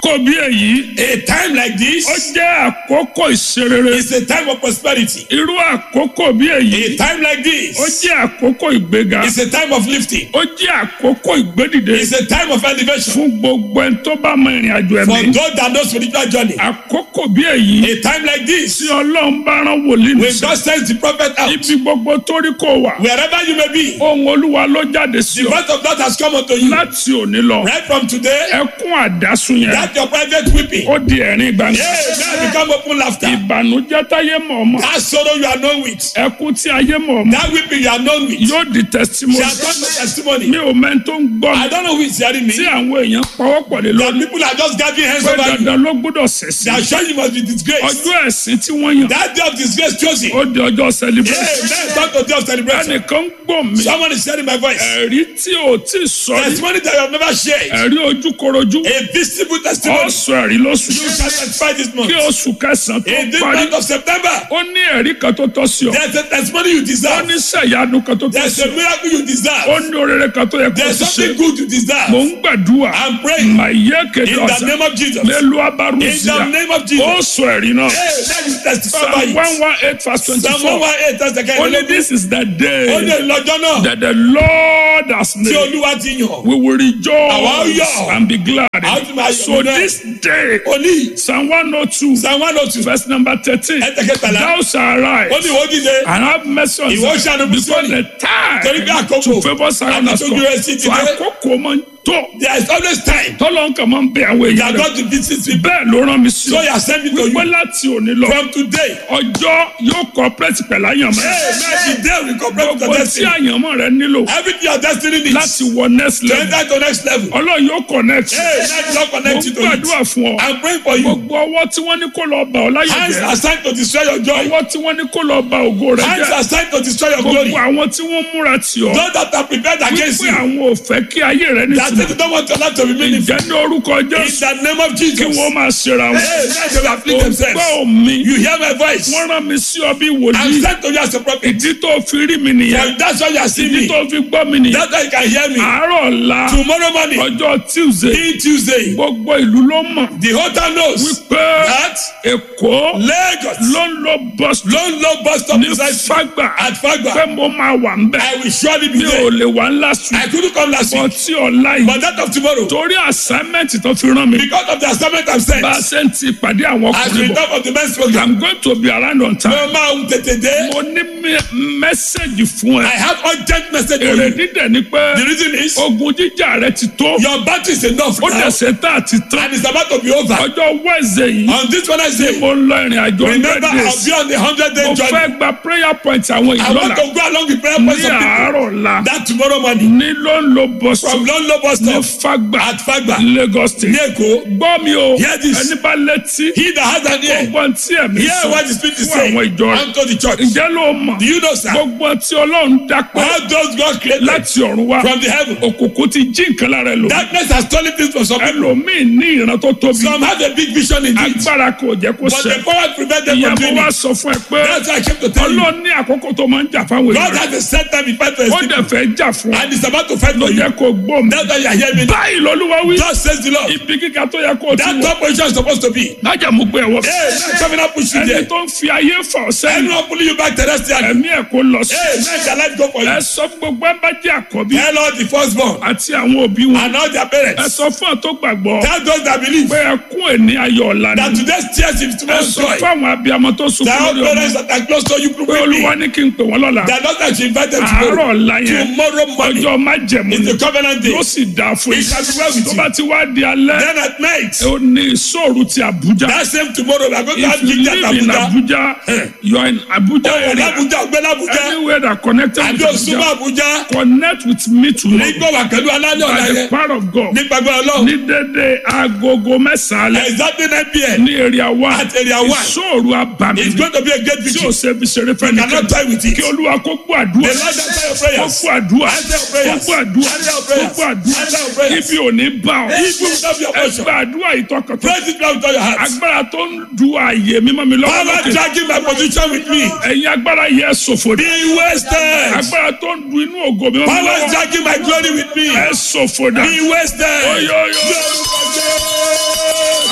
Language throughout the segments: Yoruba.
àkókò bí èyí A time like ó this jẹ́ àkókò ìṣerere is a time of prosperity. irú àkókò bí èyí A time like ó this jẹ́ àkókò ìgbéga is a time of lifting. ó jẹ́ àkókò ìgbédìde It's a time of elevation. fún gbogbo ẹni tó bá mọ ìrìn àjò For ẹ̀mí those that know spiritual journey, àkókò bí èyí a time like this, tí ọlọ́run bá rán wòlíì when nìṣẹ́ God sends the prophet out, ibi gbogbo tó rí kó wà wherever you may be, ohun olúwa ló jáde sí the ọ word of God has come unto you. láti òní lọ Right from today, ẹkún àdásùn yẹn that your private weeping, ó di ẹ̀rín gbangba yeah, now become open laughter. ìbànújẹ́ táyé mọ̀ ọmọ That sorrow you are known with, ẹkún tí ayé mọ̀ ọmọ that weeping you are known with, yóò di testimony shall come to testimony. mi ò mẹ́ni tó ń gbọ́ mi I don't know who is hearing me. tí àwọn èèyàn pawọ́pọ̀ lé That lórí people are just gathering hands pé over you. dandan ló gbọ́dọ̀ ṣẹ̀sìn They are sure you must be disgraced. ọjọ́ ẹ̀sìn tí wọ́n yàn That day of disgrace chosen. ó di ọjọ́ celebration Amen. Talk to day of celebration. ẹnìkan ń gbọ́ mi Someone is sharing my voice. ẹ̀rí tí ò tí sọ rí Testimony that you have never shared. ẹ̀rí ojúkorojú A visible testimony. ọ̀sọ̀ ẹ̀rí lóṣù You shall testify this month. kí oṣù kẹsàn-án tó In this parí month of September, ó ní ẹ̀rí kan tó tọ́ sí ọ there's a testimony you ó deserve. ní sẹ̀yánu kan tó tọ́ There's sí a ọ miracle you ó deserve. ní orere kan tó yẹ kó There's o ti ṣe something good you mò deserve. ń gbàdúrà I'm praying màyé kéde in the ọ̀sán name of Jesus. mélòó In abárùsíà the name of ó Jesus. sọ ẹ̀rí náà Hey, let you testify by psalm one it. one eight verse Psalm twenty-four 118 that's the kind only of this is the Ó ní day lọ́jọ́ náà that the Lord has tí made Olúwa ti yàn. we will Àwa ó rejoice yọ̀. and be glad A ó tún máa yọ̀ so nínú ẹ̀. this day Oní psalm one oh two Psalm 102 verse number thirteen ẹ̀ẹ́dẹ̀kẹtàlá. thou shalt arise Ó ní ìwọ dìde. and have mercy on Ìwọ Zion ṣàánú fún because Síónì. the time Torí bí àkókò to favour Zion has àti come tójú rẹ̀ sí ti so dé. àkókò máa ń tó There is always time tọ́lọ́ nǹkan máa ń bẹ àwọn that èèyàn rẹ̀ God to visit people. bẹ́ẹ̀ ló rán mi sí So ọ he has sent me to wípé you. láti òní lọ From today, ọjọ́ yóò cooperate pẹ̀lú àyànmọ́ rẹ̀. hey, man, today we cooperate with gbogbo your tí destiny. àyànmọ́ rẹ̀ nílò Everything your destiny needs láti wọ next to level enter to next level. ọlọ́run yóò connect Hey, let God mo connect you to gbàdúrà it. fún ọ I'm praying for you. gbogbo ọwọ́ tí wọ́n ní kó lọ bà ọ́ láyé Hands jẹ́ are signed to destroy your joy. ọwọ́ tí wọ́n ní kó lọ bà ògo rẹ̀ Hands jẹ́ are signed to destroy your glory. gbogbo àwọn tí wọ́n múra tì ọ́ Those that are prepared against wípé you. àwọn ò fẹ́ kí ayé rẹ̀ That nítumọ̀ they don't want your life to be meaningful. ìjẹ́ ní orúkọ In Jésù the name of kí Jesus. wọ́n máa ṣera wọn Hey, let them afflict ò themselves. gbọ́ mi You hear my voice. wọ́n rán mi sí ọ bí I'm wòlíì sent to you as a prophet. ìdí tó fi rí mi nìyẹn And that's why you are seeing ìdí me. tó fi gbọ́ mi nìyẹn That's why you can hear me. àárọ̀ ọ̀la Tomorrow morning, ọjọ́ Tuesday in Tuesday, gbogbo ìlú ló mọ̀ the whole town knows wípé that Èkó Lagos ló ń lo bus stop ló ń lo bus stop ní precisely Fágbà at Fagba. pé mo máa wà ń bẹ̀ I will surely be mi ò there. lè wà ńlá sùn I couldn't come last bọ́ week, tí ọ̀la yìí but that of tomorrow, torí assignment tó fi rán mi because of the assignment I'm sent, bá a ṣe ń ti pàdé àwọn as ọkùnrin we bọ̀ talk of the men's program, I'm going to be around on time mo máa ń tètè dé. mo ní mẹ́sẹ̀gì fún I ẹ have urgent message for èrè you. dídẹ̀ ni pé The reason is ogun jíjà rẹ ti tó your battery is enough ó now, dẹ̀ ṣe tá àti tán and it's about to be over. ọjọ́ Wednesday yìí On this Wednesday, mo ń lọ ìrìn àjò hundred remember I'll days be on the hundred day mo journey. fẹ́ gba prayer point àwọn I ìlú want ọ̀la to go along with prayer ní points of people. àárọ̀ la That tomorrow morning, ní ló ń lo bọ́sù from London bus ní stop Fágbà at Fagba, Lagos state ní Èkó, gbọ́ mi o Hear this. ẹni bá létí he that has an ear, gbogbo tí ẹ̀mí hear sọ what the Spirit is fún saying àwọn ìjọ rẹ̀ unto the church. ǹjẹ́ ló mọ̀ Do you know, sir? gbogbo tí Ọlọ́run dápẹ́ How does God create láti ọ̀run wá from the heaven? òkùnkùn ti jí nǹkan lára ẹ lò Darkness has stolen things from some people. ẹlòmíì ní ìran tó tóbi Some have a big vision indeed, agbára kò jẹ́ kó but ṣẹ the power prevent them from ìyàbọ̀ doing wa it. sọ fún ẹ pé That's why I came to tell you. Ọlọ́run ní àkókò tó máa ń jà fáwọn God èèyàn has a set time in fight for his ó people, dẹ̀ fẹ́ jà fún ọ and he's about to fight ló for you. yẹ kó gbọ́ mi That's why you are hearing me. báyìí lọ́lúwa wí Just says the Lord. ibi kíkà tó yẹ kó o ti That wọ̀ top position is supposed to be. lájà mú gbé ẹ̀wọ̀ Hey, man, coming up push you ẹni there. tó ń fi ayé fà ọ́ sẹ́yìn Anyone pulling you back terrestrially. ẹ̀mí ẹ̀ kó lọ sí Hey, man, shall life go for you? ẹ sọ fún gbogbo ẹ bá jẹ́ àkọ́bí Tell all the firstborn àti àwọn òbí wọn and all their ẹ parents. sọ fún ọ tó gbàgbọ́ Tell those that believe pé ẹkún ẹni ayọ̀ ọ̀la that ni today's tears is ẹ tomorrow's sọ joy. fún àwọn abiyamọ tó sunkún Tell lórí ọmọ parents that are close to you, pé pray olúwa me. ní kí n pè wọ́n lọ́la That not that you invite them àárọ̀ tomorrow. ọ̀la yẹn Tomorrow morning ọjọ́ májẹ̀mú is ni the covenant day. yóò sì dáa fún It yín shall be well with tó you. bá ti wá di alẹ́ Then at night, ó ní ìṣòro ti Àbújá that same tomorrow, we are going to have if you Gita at live in Abuja. Abuja you are in Abuja Oh, area Abuja, Ogbela Abuja. anywhere that connected Àbí with Osuma Abuja Abuja. connect with me tomorrow Nígbà wà pẹ̀lú alálẹ̀ ọ̀la by the yẹn. power of God Nípa gbọ́dọ̀ lọ́wọ́. ní dédé agogo mẹ́sàn-án alẹ́ Exactly 9 p.m. ní area one At area one. ìṣòro abàmì It's going to be a great tí o victory. ṣe fi ṣeré fẹ́ You cannot nìkan die with it. kí olúwa kó gbọ́ The àdúrà Lord answer your kó prayers. gbọ́ àdúrà Answer your kó prayers. gbọ́ àdúrà Answer your kó prayers. gbọ́ àdúrà Answer your prayers. ibi ò ní bá ọ If you love your portion, ẹgbẹ́ àdúrà ìtọ́kọ̀tọ̀ praise it now with all your heart. agbára tó ń du ààyè mímọ́ mi lọ́wọ́ Power lókè dragging my position with me. ẹ̀yin agbára yẹ ṣòfò dé Be wasted. agbára tó ń du inú ògo mímọ́ mi Power lọ́wọ́ dragging my glory with me. ẹ ṣòfò dà Be wasted. oyoyo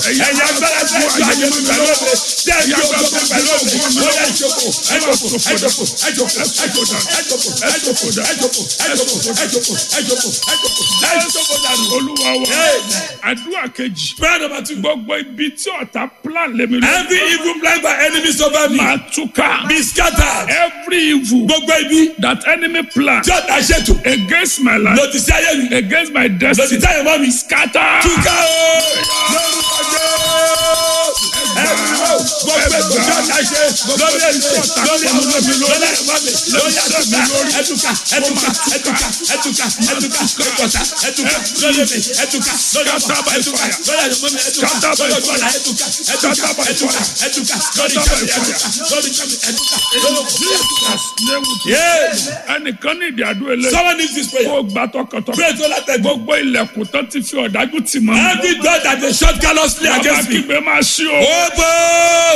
ẹ̀yin agbára tẹ́ ẹ ju ayé mi pẹ̀lú òde tẹ́ ẹ ju ògo mi pẹ̀lú òde ó yẹ ìjókòó ẹjọ́kòó ẹjọ́kòó ẹjọ́kòó ẹjọ́kòó ẹjọ́kòó ẹjọ́kòó ẹjọ́kòó ẹjọ́kòó ẹjọ́kòó ẹjọ́kòó ẹjọ́kòó ẹjọ́kòó dànù. olúwa wa Amen. àdúrà kejì prayer number two. gbogbo ibi tí ọ̀tá plan lèmi lọ every evil plan by enemies over me máa túká be scattered. every evil gbogbo ibi that enemy plan tí ọ̀tá ṣètò against my life lòdì sí ayé mi against my lòdì destiny sí ayé mọ́ mi. scatter túká o lórúkọ jẹ́ ẹ̀rù gbogbo ètò tí ọ̀tá ṣe lórí ètò lórí àwọn ọmọ mi lórí ẹ̀fọ́ mi lórí ẹ̀tùkà ẹ̀tùkà ẹ̀tùkà ẹ̀tùkà ẹ̀tùkà ẹ̀tùkà ẹ̀tùkà ẹ̀tùkà lórí mi ẹ̀tùkà lórí ọ̀tá ẹ̀tùkà lórí àwọn mi ẹ̀tùkà lórí ọ̀tá ẹ̀tùkà ẹ̀tùkà ẹ̀tùkà ẹ̀tùkà lórí ìjọba ẹ̀tùkà lórí ìjọba ẹ̀tùkà lórí ìjọba. Yes. ẹnìkan ní ìdí àdúrà eléyìí Someone needs this prayer. kó gbà tọkàntọkàn Pray to that God. gbogbo ilẹ̀kùn tó ti fi ọ̀dájú tì mọ́ Every door that they shut callously ọba against me. kígbe máa ṣí o Open!